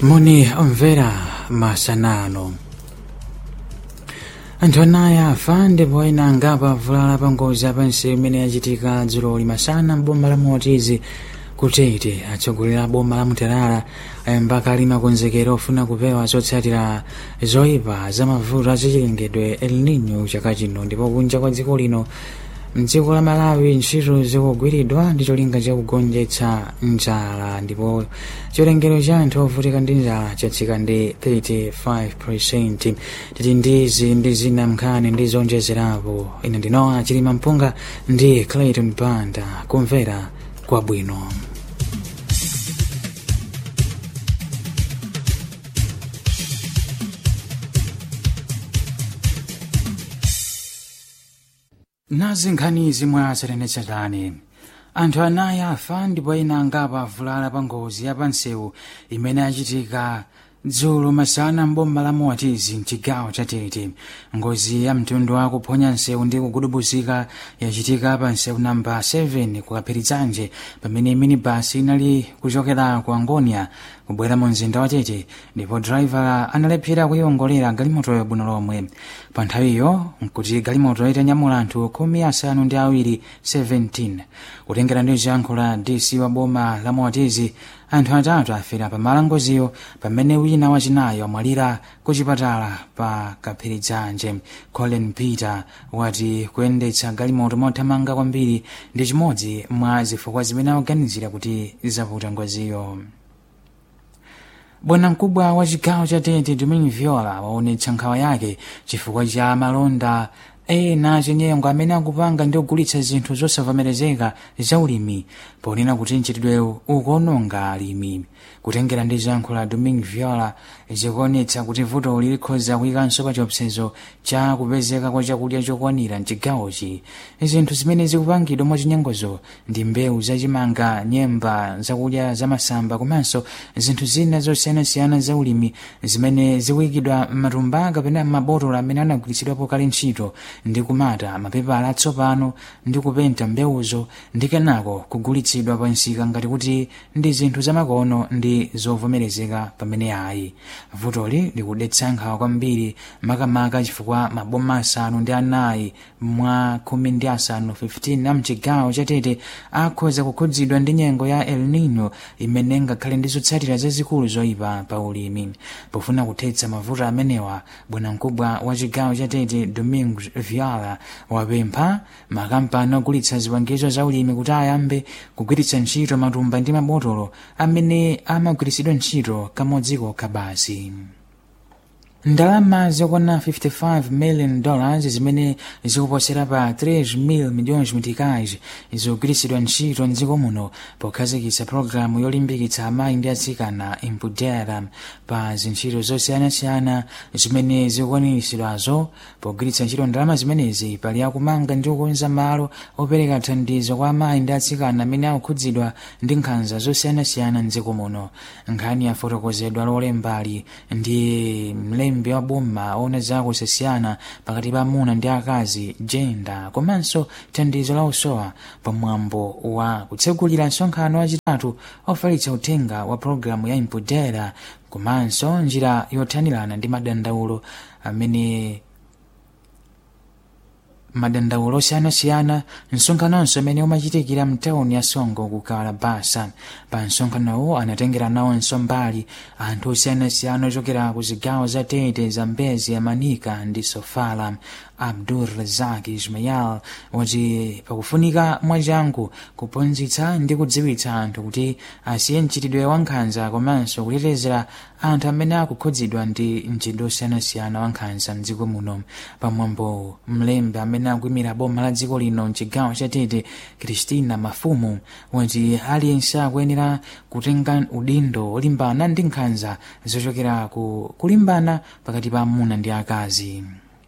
moni omvera masanano anthu anayi afa ndipo ena angapo avulala pa ngozi yapansi imene yachitika dzuloli masana m'boma la motizi kutete atsogoleri a boma la mutalala ayamba kale makonzekero ofuna kupewa zotsatira zoyipa za mavuto azachilengedwe el nino chaka chino ndipo kunja kwa dziko lino mdziko la malawi ntchito zikugwiridwa ndi cholinga chakugonjetsa njala ndipo chiwerengero cha anthu ovutika ndi njala chatsika ndi 35 titi ndizi ndi zina mnkhani ndi zonjezerapo ine ndinowa chilima mpunga ndi clayton banda kumvera kwabwino nazi nkhani zimwe asatenetsatani anthu anayi afa ndipo ena angapo avulala pa ngozi ya pansewu imene yachitika dzulo masana m'boma la moatizi mchigawo cha tete ngozi ya mtundu wa kuphonya nsewu ndi kugudubuzika yachitika pa nsewu namba 7 kukaphirizanje pamene minibasi inali kuchokera ku angonia kubwera mu mzinda wa tete ndipo driver analephera kuyiwongolera galimotoyo bwino lomwe pa nthawiyo nkuti galimoto itanyamula anthu khumi asanu ndi awiri 17 kutengera ndi ziyankho la dc wa boma la moatizi anthu atatu afera pa malo ngoziyo pamene wina wachinayi wamwalira ku chipatala pa kaphirizanje colin peter wati kuyendetsa galimoto mothamanga kwambiri ndi chimodzi mwa zifukwa zimene akuganizira kuti zavuta ngoziyo bwana mkubwa wa chigawo cha tete domin viola waonetsa nkhawa yake chifukwa cha malonda ena achinyengo amene akupanga ndi kugulitsa zinthu zosavomerezeka za ulimi ponena kuti mchitidwewu ukuononga alimi kutengera ndi ziyankho la domin viola zikuonetsa kuti vutoli likhoza kuyikanso pa chiopsezo cha kupezeka kwa chakudya chokwanira mchigawochi zinthu zimene zikupangidwa mwachinyengozo ndi mbewu zachimanga nyemba zakudya zamasamba komanso zinthu zina zosiyanasiyana za ulimi zimene zikuyikidwa m'matumba kapena m'mabotolo amene anagwiritsidwapo kale ntchito ndi kumata mapepala atsopano ndi kupenta mbewuzo ndi kenako kugulitsidwa pa nsika ngati kuti ndi zinthu zamakono ndi zovomerezeka pamene ayi vutoli likudetsa nkhawa kwambiri makamaka chifukwa maboma asanu ndi anayi mwa khumi ndi asanu 15 a mchigawo chatete akhoza kukhudzidwa ndi nyengo ya el nino imene ngakhale ndi zotsatira zazikulu zoyipa pa ulimi pofuna kuthetsa mavuto amenewa bwanamkubwa wa chigawo chatete domingo viola wapempha makampani ogulitsa zipangizo za ulimi kuti ayambe kugwiritsa ntchito matumba ndi mabotolo amene amagwiritsidwa ntchito kamodzi kokha basi ndalama zokwana 55 million dollars zimene zikuposera pa 3 mil milhões meticais zikugwiritsidwa ntchito mdziko muno pokhazikitsa pologalamu yolimbikitsa amayi ndi atsikana impudera pa zintchito zosiyanasiyana zimene zikukwaniritsidwazo pogwiritsa ntchito ndalama zimenezi pali akumanga ndi kukonza malo opereka thandizo kwa amayi ndi atsikana amene akukhudzidwa ndi nkhanza zosiyanasiyana mdziko muno nkhani yafotokozedwa lolembali ndi mlembi mlembi wa boma ona zakusiyana pakati pa amuna ndi akazi jenda komanso thandizo la usowa pamwambo wa kutsegulira msonkhano wachitatu ofalitsa uthenga wa pologalamu ya impudera komanso njira yothanirana ndi madandaulo amene madandaulo osiyanasiyana msonkhanonso amene umachitikira mtawuni ya songo ku kalabasa pa msonkhanowo anatengera nawonso mbali anthu osiyanasiyana ochokera ku zigawo za tete zambezi manika ndi sofala abdur razak ismail wati pakufunika mwachangu kuphunzitsa ndi kudziwitsa anthu kuti asiye mchitidwe wa nkhanza komanso kutetezera anthu amene akukhudzidwa ndi mchitidwe osiyanasiyana wa nkhanza mdziko muno pamwambo mlembi amene akuyimira boma la dziko lino mchigawo cha tete kristina mafumu wati aliyense akuyenera kutenga udindo olimbana ndi nkhanza zochokera ku kulimbana pakati pa amuna ndi akazi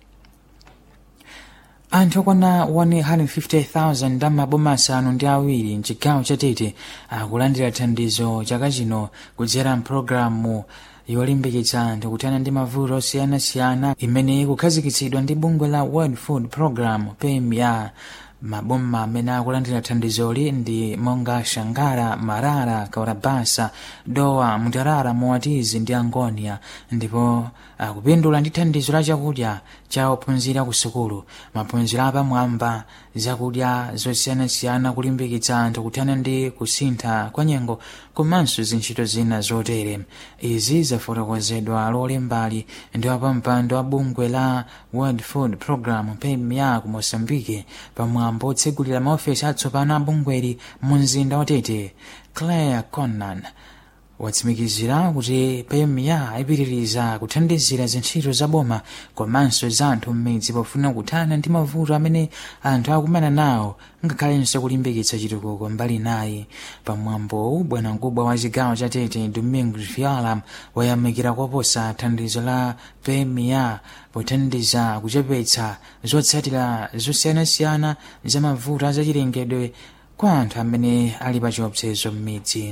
anthu okwana 150,000 a maboma asanu ndi awiri mchigawo chatete akulandira thandizo chaka chino kudzera mpulogalamu yolimbikitsa anthu kuthana ndi mavuto osiyanasiyana imene ikukhazikitsidwa ndi bungwe la world food program pem ya maboma amene akulandira thandizoli ndi monga shangara marara kaurabasa dowa mutarara moatizi ndi angonia ndipo akupindula ndi thandizo la chakudya cha ophunzira ku sukulu maphunziro apamwamba zakudya zosiyanasiyana kulimbikitsa anthu kuthana ndi kusintha kwa nyengo komanso zintchito zina zotere izi zafotokozedwa lolembali ndi wapampando wa bungwe la world food program pemya ku mosambike pamwambo otsegulira maofesi atsopano a bungweli mu mzinda watete claire connan watsimikizira kuti pemya ipitiriza kuthandizira zintchito za boma komanso za anthu m'midzi pofuna kuthana ndi mavuto amene anthu akumana nawo ngakhalenso kulimbikitsa chitukuko mbali naye pamwambowu bwanamkubwa wa chigawo cha tete domingo viola wayamikira koposa thandizo la pemya pothandiza kuchepetsa zotsatira zosiyanasiyana za mavuto azachilengedwe kwa anthu amene ali pa chiopsezo m'midzi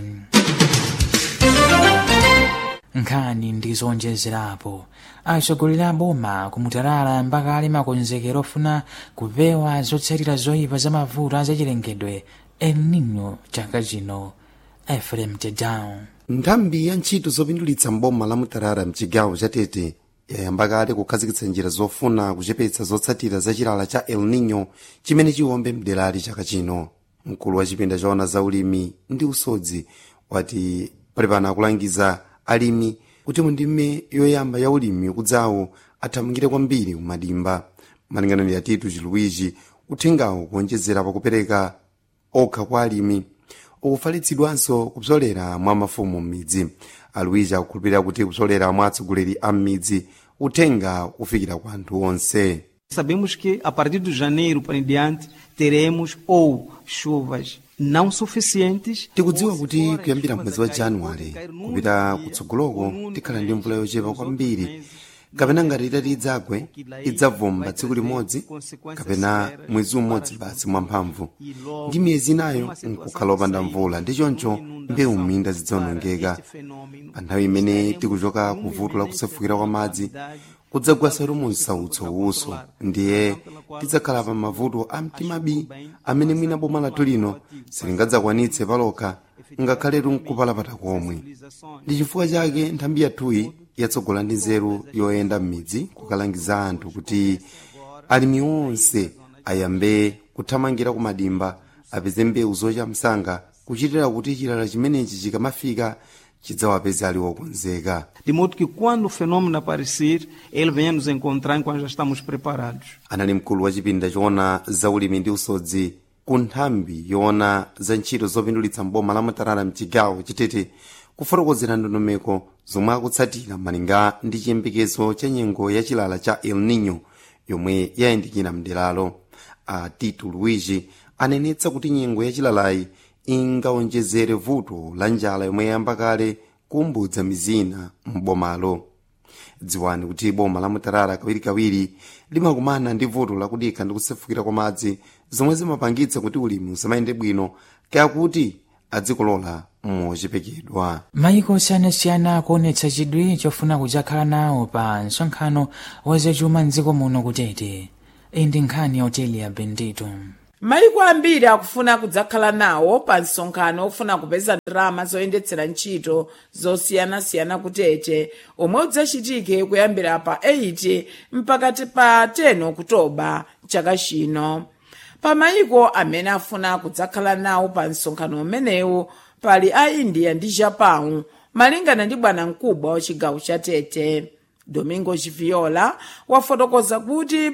nkhani ndi zonjezerapo atsogoleri a boma kumutalala mpaka ali makonzekero ofuna kupewa zotsatira zoyipa za mavuto azachilengedwe el nino chaka chino efrem tedown nthambi ya ntchito zopindulitsa mboma la mutarara mchigawo cha tete yayamba kale kukhazikitsa njira zofuna kuchepetsa zotsatira za chilala cha el nino chimene chiwombe mderali chaka chino mkulu wa chipinda choona za ulimi ndi usodzi wati pali pano akulangiza alimi kuti mundime yoyamba ya ulimi kudzawo athamangire kwambiri kumadimba malingana ndi atitu chiluwichi uthengawo kuonjezera pakupereka okha kwa alimi ukufalitsidwanso kupsolera mwa mafumu m'midzi aluwichi akukhulupirira kuti kupsolera mwa atsogoleri a m'midzi uthenga kufikira kwa anthu onse Sabemos que a partir de janeiro para em diante teremos ou chuvas não suficientes tikudziwa kuti kuyambira mwezi wa januwale kupita kutsogoloko tikhala ndi mvula yochepa kwambiri kapena ngati itati idzagwe idzavomba tsiku limodzi kapena mwezi umodzi basi mwamphamvu ndi miyezi inayo nkukhala opanda mvula ndi choncho mbewu m'minda zidzawonongeka pa nthawi imene tikuchoka ku vuto la kusefukira kwa madzi kudzagwasa lumu msautso uso ndiye tidzakhala pa mavuto a mtimabi amene mwina boma lathu lino silingadzakwanitse palokha ngakhaletu nkupalapata komwe ndi chifukwa chake nthambi yathuyi yatsogola ndi nzeru yoyenda m'midzi kukalangiza anthu kuti alimi onse ayambe kuthamangira ku madimba apeze mbewu zocha msanga kuchitira kuti chilala chimenechi chikamafika chidzawapeze ali wokonzeka de modo que quando o fenômeno aparecer ele venha nos encontrar enquanto já estamos preparados anali mkulu wa chipinda choona za ulimi ndi usodzi ku nthambi yoona za ntchito zopindulitsa mboma la mutarara mchigawo chitete kufotokozera ndondomeko zomwe akutsatira malinga ndi chiyembekezo cha nyengo ya chilala cha el nino yomwe yayandikira mderalo a tito luigi anenetsa kuti nyengo ya chilalayi ingawonjezere vuto la njala yomwe yayamba kale kumbudza mizina m'bomalo dziwani kuti boma la mutarara kawirikawiri limakumana ndi vuto lakudikha ndi kusefukira kwa madzi zomwe zimapangitsa kuti ulimi usamayende bwino kaya kuti adzikolola mochepekedwa mayiko osiyanasiyana akuonetsa chidwi chofuna kudzakhala nawo pa msonkhano wa zachuma mdziko muno kutete iyi ndi nkhani ya hoteli ya bendito mayiko ambiri akufuna kudzakhala nawo pa msonkhano ofuna kupeza ndalama zoyendetsera ntchito zosiyanasiyana kutete omwe udzachitike kuyambira pa 8 mpakati pa 10 okutoba chaka chino pa mayiko amene afuna kudzakhala nawo pa msonkhano umenewu pali a india ndi japan malingana ndi bwanamkubwa wa chigawo cha tete domingo chiviola wafotokoza kuti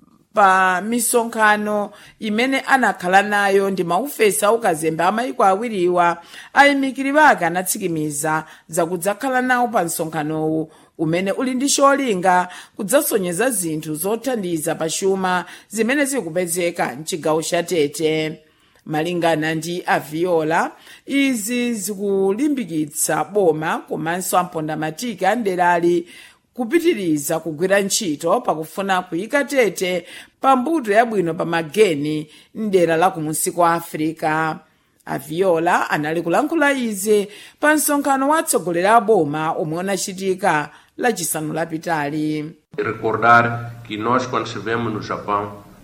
pa misonkhano imene anakhala nayo ndi maufesi aukazembe amayiko awiriwa ayimikiri ake anatsikimiza zakudzakhala nawo pa msonkhanowu umene uli ndi cholinga kudzasonyeza zinthu zothandiza pachuma zimene zikupezeka mchigawo cha tete malingana ndi aviola izi zikulimbikitsa boma komanso ampondamatiki anderali kupitiriza kugwira ntchito pakufuna kuyika tete pa mbuto yabwino pa mageni mdera la kumunsi kwa afirika aviola anali kulankhula izi pa msonkhano wa atsogoleri a boma omwe unachitika lachisanu lapitali Recordar que nós, quando estivemos no Japão,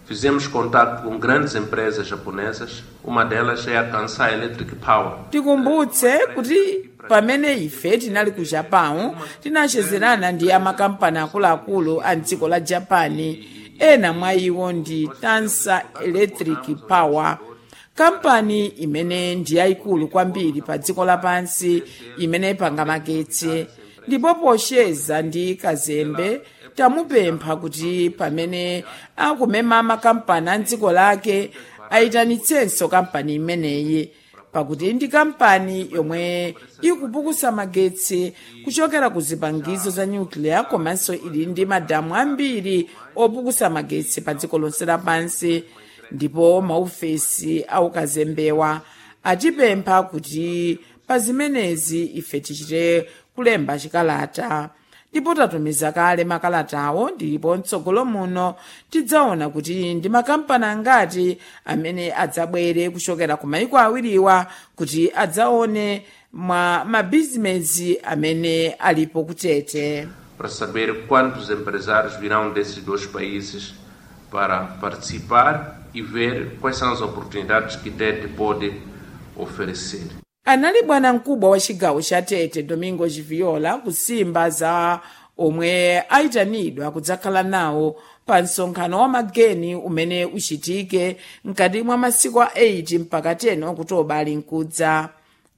Fizemos contato com grandes empresas japonesas, uma delas é a Kansai Electric Power. tikumbutse kuti pamene ife tinali ku japan tinachezerana ndi amakampani akuluakulu a mdziko la japani ena mwa iwo ndi tansa electric power kampani imene ndi yayikulu kwambiri pa dziko lapansi imene ipanga magetsi ndipo posheza ndi kazembe tamupempha kuti pamene akumema makampani a dziko lake ayitanitsenso kampani imeneyi pakuti ndi kampani yomwe ikupukusa magetsi kuchokera ku zipangizo za nyukliya komanso ili ndi madamu ambiri opukusa magetsi pa dziko lonse lapansi ndipo maofesi aukazembewa atipempha kuti pa zimenezi ife tichite kulemba chikalata ndipo tatumiza kale makalatawo ndipo mtsogolo muno tidzaona kuti ndi makampani angati amene adzabwere kuchokera ku maiko awiriwa kuti adzaone mwa mabizinesi amene alipo kutete para saber quantos empresários virão desses dois países para participar e ver quais são as oportunidades que Tete pode oferecer. anali bwana mkubwa wa chigawo cha tete domingo chiviola kusimba za omwe ayitanidwa kudzakhala nawo pa msonkhano wa mageni umene uchitike mkati mwa masiku a 8 mpaka 10 okutoba ali mkudza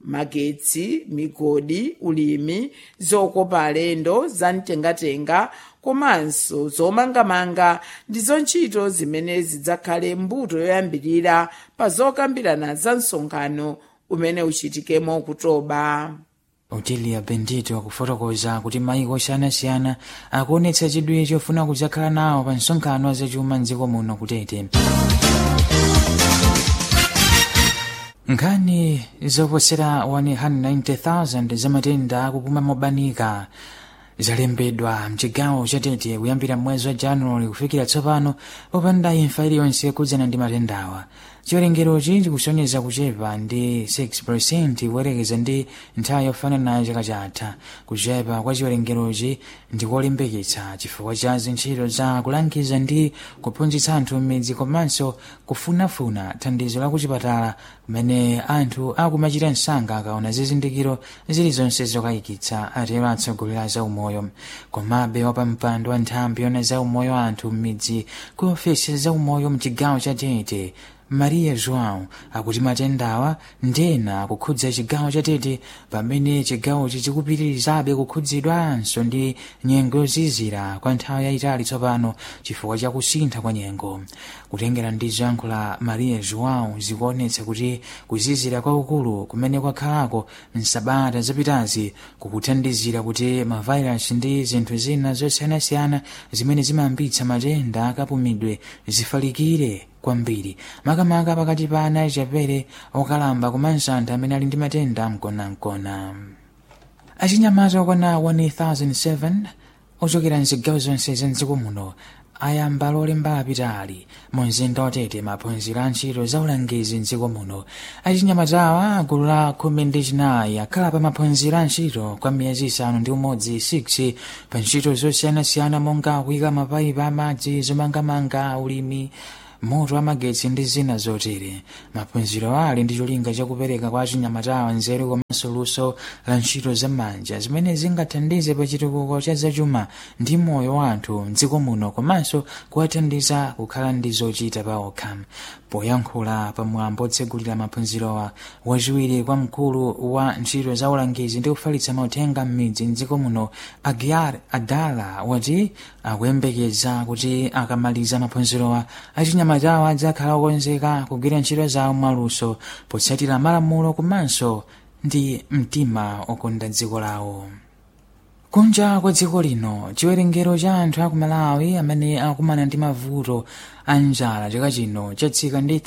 magetsi migodi ulimi zokopa alendo zamtengatenga komanso zomangamanga ndizo ntchito zimene zidzakhale mbuto yoyambirira pa zokambirana za msonkhano umene uchitikemo kutoba otilia bendito akufotokoza kuti maiko osiyanasiyana akuonetsa chidwi chofuna kudzakhala nawo pa msonkhano wazachuma mdziko muno kutete nkhani zoposera 190,000 zamatenda akupuma mobanika zalembedwa mchigawo chatete kuyambira mwezi wa januwali kufikira tsopano popanda imfa iliyonse kudzana ndi matendawa chiwerengerochi chikusonyeza kuchepa ndi 6 kuyerekeza ndi nthawi yofanana chaka chatha kuchepa kwa chiwerengerochi ndikolimbikitsa chifukwa cha zintchito za kulangiza ndi kuphunzitsa anthu m'midzi komanso kufunafuna thandizo la kuchipatala kumene anthu akumachita msanga akaona zizindikiro zilizonse zokayikitsa atero atsogoleri a zaumoyo komabe wapampando wa nthambi yona zaumoyo anthu m'midzi ku ofesi zaumoyo mchigawo cha tete maria joão akuti matendawa ndena akukhudza chigawo chatete pamene chigawochi chikupitirizabe kukhudzidwanso ndi nyengo yozizira kwa nthawi yayitali tsopano chifukwa cha kusintha kwa nyengo kutengera ndi zankho la maria joão zikuonetsa kuti kuzizira kwaukulu kumene kwakhalako msabata zapitazi kukuthandizira kuti mavairasi ndi zinthu zina zosiyanasiyana zimene zimayambitsa matenda akapumidwe zifalikire kwambiri makamaka pakati pa ana achapere okalamba komanso anthu amene ali ndi matenda mkonamkona achinyamata okwana 1007 ochokera mzigawo zonse za mdziko muno ayamba lolemba apitali mu mzinda watete maphunziro a ntchito za ulangizi mdziko muno achinyamatawa gulu la khumi ndi chinayi akhala pa maphunziro a ntchito kwa miyezi isanu ndi umodzi 6 pa ntchito zosiyanasiyana monga kuyika mapayipi amadzi zomangamanga ulimi moto wamagetsi ndi zina zotere maphunziro ali ndi cholinga chakupereka kwa achinyamatawa nzeru komanso luso la ntchito zamanja zimene zingathandize pa chitukuko cha zachuma ndi moyo wa anthu mdziko muno komanso kuwathandiza kukhala ndi zochita pa okha poyankhula pamwambo otsegulira maphunzirowa wachiwiri kwa mkulu wa ntchito za ulangizi ndi kufalitsa mauthenga m'midzi mdziko muno agiar adala wati akuyembekeza kuti akamaliza maphunzirowa achinyamatawa adzakhala okonzeka kugwira ntchito zawo mwaluso potsatira malamulo komanso ndi mtima okonda dziko lawo kunja kwa dziko lino chiwerengero cha anthu aku malawi amene akumana ndi mavuto a njala chaka chino chatsika ndi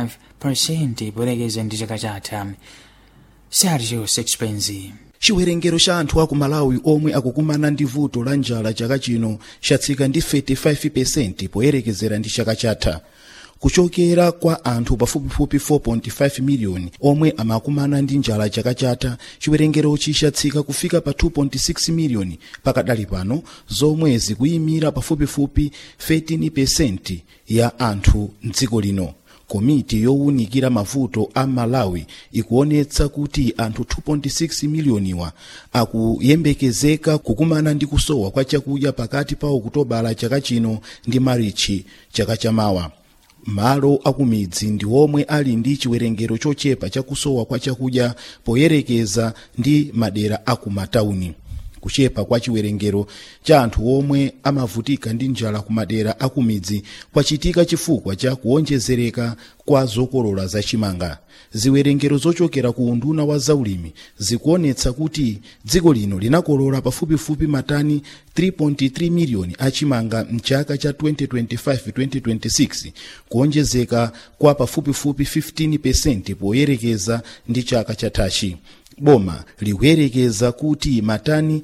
35 poyerekeza ndi chaka chatha sergio sixpenzi chiwerengero cha anthu aku malawi omwe akukumana ndi vuto la njala chaka chino chatsika ndi 35 poyerekezera ndi chaka chatha kuchokera kwa anthu pafupifupi 4.5 miliyoni omwe amakumana ndi njala chaka chatha chiwerengerochi chatsika kufika pa 2.6 miliyoni pakadali pano zomwe zikuyimira pafupifupi 13% ya anthu mdziko lino komiti yowunikira mavuto a malawi ikuonetsa kuti anthu 2.6 miliyoniwa akuyembekezeka kukumana ndi kusowa kwa chakudya pakati pa okutobala chaka chino ndi marichi chaka chamawa malo akumidzi ndi omwe ali ndi chiwerengero chochepa chakusowa kwa chakudya poyerekeza ndi madera akumatawuni kuchepa kwa chiwerengero cha anthu omwe amavutika ndi njala ku madera akumidzi kwachitika chifukwa cha kuonjezereka kwa zokolola zachimanga ziwerengero zochokera ku unduna wa zaulimi zikuonetsa kuti dziko lino linakolola pafupifupi matani 3.3 miliyoni achimanga mchaka cha 2025-2026 kuonjezeka kwa pafupifupi 15% poyerekeza ndi chaka chathachi boma likuyerekeza kuti matani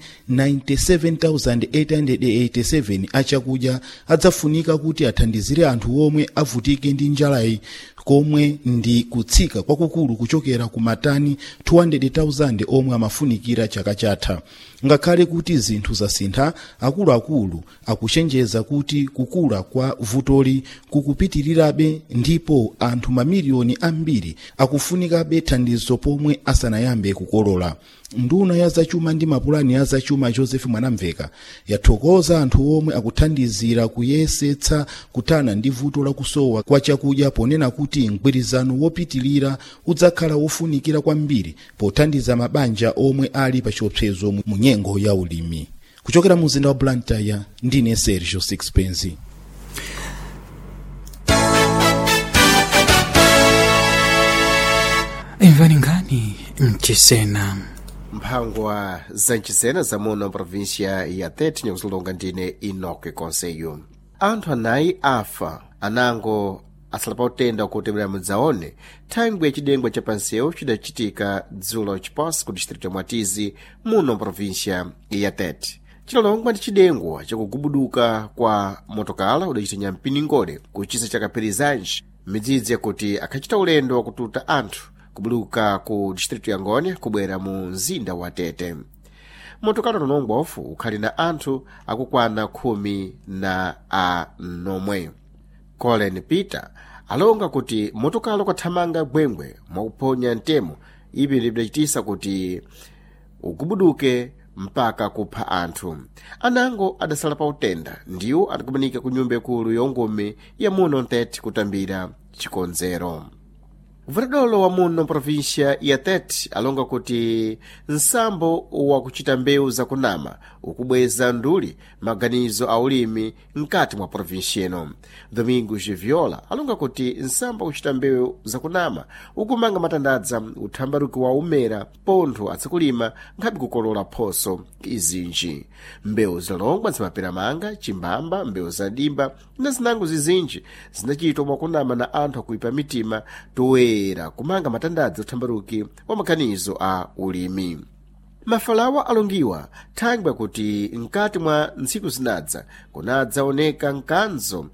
97,887 achakudya adzafunika kuti athandizire anthu omwe avutike ndi njalayi komwe ndi kutsika kwakukulu kuchokera ku matani 200,000 omwe amafunikira chaka chatha ngakhale kuti zinthu zasintha akuluakulu akuchenjeza kuti kukula kwa vutoli kukupitirirabe ndipo anthu mamiliyoni ambiri akufunikabe thandizo pomwe asanayambe kukolola nduna ya zachuma ndi mapulani ya zachuma joseph mwanamveka yathokoza anthu omwe akuthandizira kuyesetsa kuthana ndi vuto lakusowa kwa chakudya ponena kuti mgwirizano wopitilira udzakhala wofunikira kwambiri pothandiza mabanja omwe ali pa chiopsezo mu nyengo ya ulimi kuchokera mu mzinda wa blantyre ndine sergio sixpenzi imvani nkhani mchisena mphangwa za mchisena zamuno provincia ya tete nyakuzilonga ndine inoke konseyo anthu anayi afa anango asala pa utenda kutemera mudzaone thangwi yachidengwa cha pansewu chidachitika dzulo chiposi ku distrito ya mwatizi muno provincia ya tete chilolongwa ndi chidengwa chakugubuduka kwa motokala udachita nyampiningole ku chisa cha kaperizanji midzidzi yakuti akhachita ulendo wakututa anthu kubuluka ku distrito ya ngoni kubwera mu mzinda wa tete motokala nonongwafu ukhali na anthu akukwana khumi na anomwe colin peter alonga kuti motokala kwathamanga bwengwe mwakuphonya mtemo ivi lidachitisa kuti ugubuduke mpaka kupha anthu anango adasala pa utenda ndiwo adakumanika ku nyumba ikulu yongome ya muno ntete kutambira chikonzero mvutadolo wa muno provincia ya tete alonga kuti nsambo wakuchita mbewu zakunama ukubweza nduli maganizo a ulimi mkati mwa provincia ino domingos viola alonga kuti nsambo wakuchita mbewu zakunama ukumanga matandadza uthambaruki wa umera pontho atsikulima nkhabe kukolola phoso izinji mbewu zalongwa zimaperamanga chimbamba mbewu zadimba na zinango zizinji zinachitwa mwakunama na anthu akuipa mitima toyera kumanga matandadza uthambaruki wa maganizo a ulimi mafalawa alongiwa thangwi kuti mkati mwa ntsiku zinadza kunadzaoneka mkanzo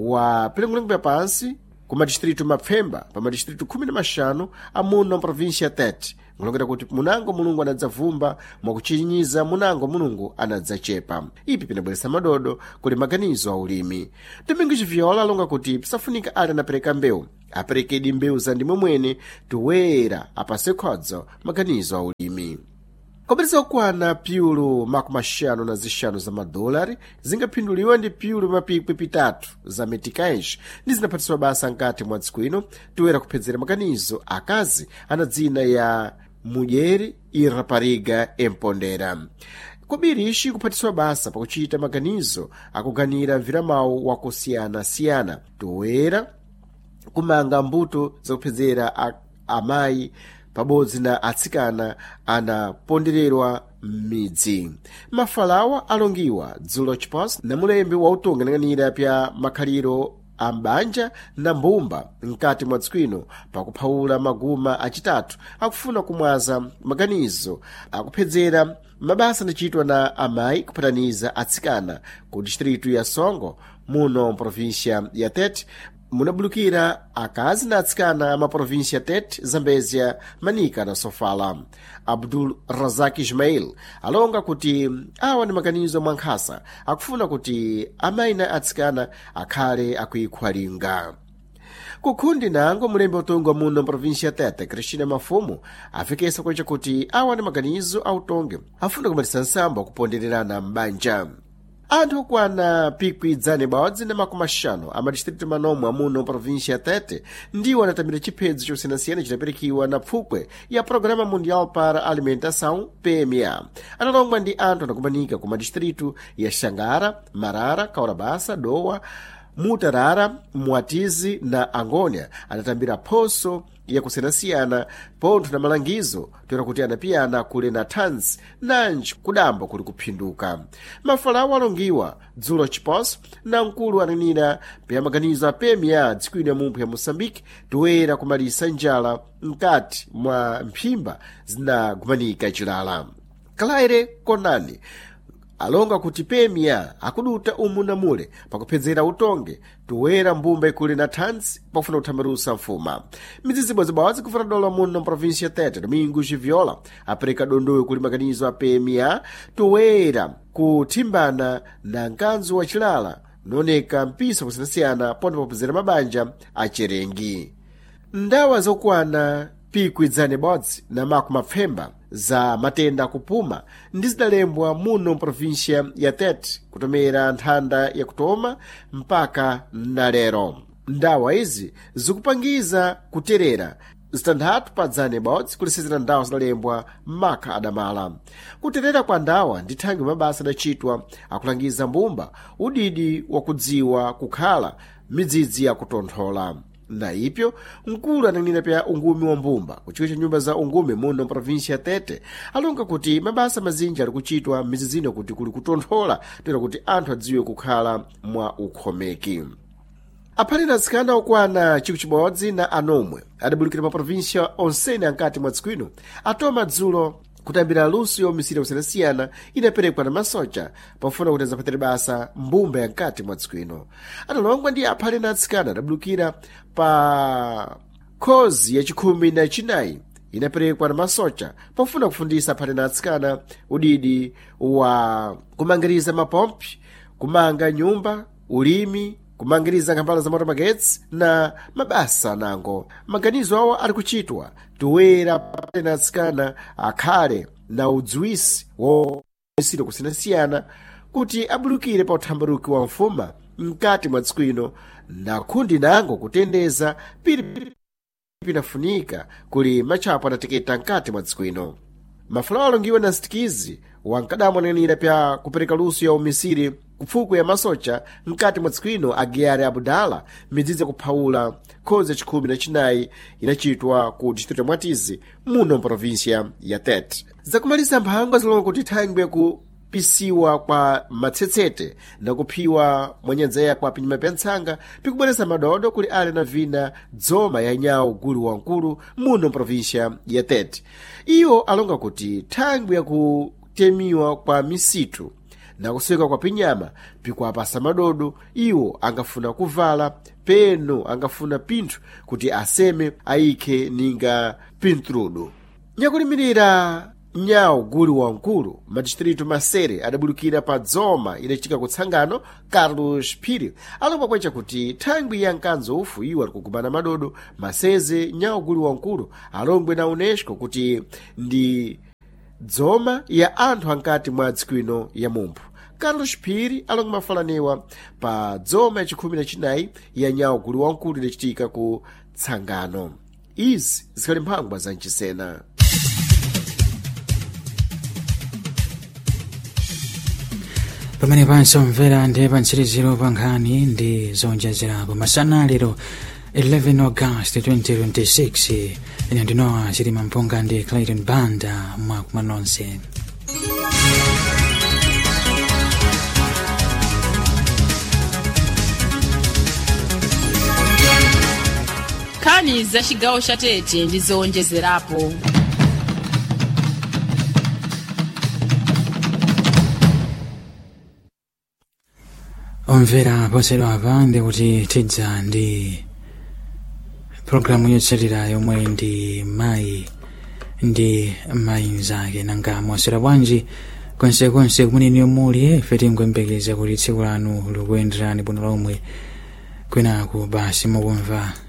wa pilengolengo ya pansi ku madistritu mapfemba pa madistritu khumi na maxanu amuno provincia ya tete nkulongera kuti munango mulungu anadzavumba mwakuchinyiza munango mulungu anadzachepa ipi pinabweresa madodo kuli maganizo a ulimi domingos viola alonga kuti pisafunika ali anapereka mbewu aperekedi mbewu za ndimwe mwene toyera apase khodzo maganizo a ulimi kopeteza kukwana pyulu makumi axanu na zixanu za madolari zingaphinduliwa ndi pyulu mapikwi pitatu za meticais ndi zinaphatiswa basa nkati mwa tsiku ino toyera kuphedzera maganizo akazi ana dzina ya mudyeri i rapariga empondera kobiri ixi kuphatiswa basa pakuchita maganizo akuganira mviramawu wakusiyana-siyana toyera kumanga mbuto zakuphedzera amayi pabodzi na atsikana anapondererwa m'midzi mafalawa alongiwa dzulo chiposi na mulembi wautonga nang'anira pya makhaliro a mbanja na mbumba mkati mwa tsikwino pakuphawula maguma acitatu akufuna kumwaza maganizo akuphedzera mabasa anachitwa na amayi kupataniza atsikana ku distritu ya songo muno provincia ya tete munabulukira akazi na atsikana amaprovinsia tete zambezia manika na sofala abdul razak ismail alonga kuti awa ni makanizo mwa nkhasa akufuna kuti amayi na atsikana akhale akuikhwalinga kukhundi nango mulembe utongi wa muno mprovinsia tete cristina mafumu afikisa kweca kuti awa ni maganizo autongi afuna kumatisa nsambo akupondererana m'banja anthu okwana pikwi dzane badzi na makumi axanu amadistritu manomwe amuno província ya tete ndiwo anatamira chiphedzo chosiyanasiyana chidapirikiwa na pfukwe ya programa mundial para alimentação pma analongwa ndi anthu anakumanika ku madistritu ya xangara marara kaurabasa dowa mutarara mwatizi na angônia anatambira phoso yakusiyanasiyana pontho na malangizo toera kuti anapiyana kule na thanzi nanji kudamba kuli kuphinduka mafalawo alongiwa dzulo chiposo na mkulu ananena pa maganizo a pma dzikwini ya mumphu ya moçambique toera kumalisa njala mkati mwa mphimba zinagumanika chilala claire konani alonga kuti pemia akuduta umu na mule pakuphedzera utonge toera mbumba ikuli na thanzi pakufuna kuthambirusa mfuma midzidzibwa zibawaz kufuna dola muno mprovinsia ya tete domingo xiviola apereka dondoyo kuli maganizo a pemia toera kuthimbana na mkanzo wa chilala nooneka mpisa kusiyanasiyana ponde pakuphedzera mabanja acherengi ndawa zokwana pikwi dzane bodzi na maku mapfemba za matenda akupuma ndi zidalembwa muno mprovinsia ya tete kutomera nthanda yakutoma mpaka nalero ndawa izi zikupangiza kuterera zitanthatu pa dzane bodzi kulisizira ndawa zidalembwa maka adamala kuterera kwa ndawa ndi thangi mabasa adachitwa akulangiza mbumba udidi wakudziwa kukhala midzidzi yakutonthola na ipyo mkulu ananena pya ungumi wa mbumba kuchiko cha nyumba za ungumi muno mprovinsia ya tete alonga kuti mabasa mazinji ali kuchitwa mizizino kuti kuli kutonthola toera kuti anthu adziwe kukhala mwa ukhomeki aphalira atsikana okwana chikwi chibodzi na anomwe adabulukira ma provinsia onsene ankati mwa dzikwino atoma dzulo kutambira luso yomisira kusiyanasiyana inaperekwa na masocha pofuna kuti azapatire basa mbumba yankati mwa dzikwino analongwa ndi aphale na atsikana adabulukira pa khozi yachikhumi na chinayi inaperekwa na masocha pofuna kufundisa aphale na atsikana udidi wa kumangiriza mapompi kumanga nyumba ulimi kumangiriza nkhambala za moto magetsi na mabasa nango maganizo awo ali kuchitwa toera na atsikana akhale na udziwisi womisiro kusiyanasiyana kuti abulukire pa uthambaruki wa mfuma mkati mwa tsiku ino na khundi nango kutendeza pili pinafunika kuli matchapo anateketa mkati mwa tsiku ino mafulawo alongiwa na sitikizi wankadamwananira pya kupereka luso ya umisiri kupfuko ya masocha mkati mwa tsiku ino agiyari abudala midzidzi yakuphawula khozi yachikhumi na chinayi inachitwa ku distrito mwatizi muno mprovinsia ya tete zakumaliza mphangwa zilonga kuti thangwi yakupisiwa kwa matsetsete na kuphiwa mwanyanzeya kwa pinyuma pya ntsanga pikubweresa madodo kuli ali na vina dzoma ya nyawu gulu wankulu muno mprovinsia ya tete iwo alonga kuti thangwi yakutemiwa kwa misitu na kuseka kwa pinyama pikuapasa madodo iwo angafuna kuvala peno angafuna pinthu kuti aseme ayikhe ninga pintrudo nyakulimirira nyawo gulu wankulu madistritu masere adabulukira pa dzoma idachitika kutsangano carlos phiri alomba kwecha kuti thangwi ya mkanzo ufu iwo alikugumana madodo maseze nyawo gulu wankulu alongwe na unesco kuti ndi dzoma ya anthu ankati mwa dzikwino ya mumphu carlos phiri alonga mafalanewa pa dzoma yachikhumi na chinayi ya nyawo gulu wankulu idachitika ku tsangano izi zikhali mphangwa za mchisena pamene pansomvera ndi pantsiriziro pa nkhani ndi zonjezerapo masana lero 11 august 2026 ine ndinowa chilima mpunga ndi clayton banda mwakuma nonse nkhani za chigawo cha tete ndi zowonjezerapo omvera posedwa apa ndikuti tidza ndi programu yotsatira yomwe ndi mayi ndi mayi mzake nanga mwaswera bwanji konsekonse kumeneni muli ife tikuyembekeza kuti tsiku lanu likuyenderani bwino lomwe kwinaku basi mukumva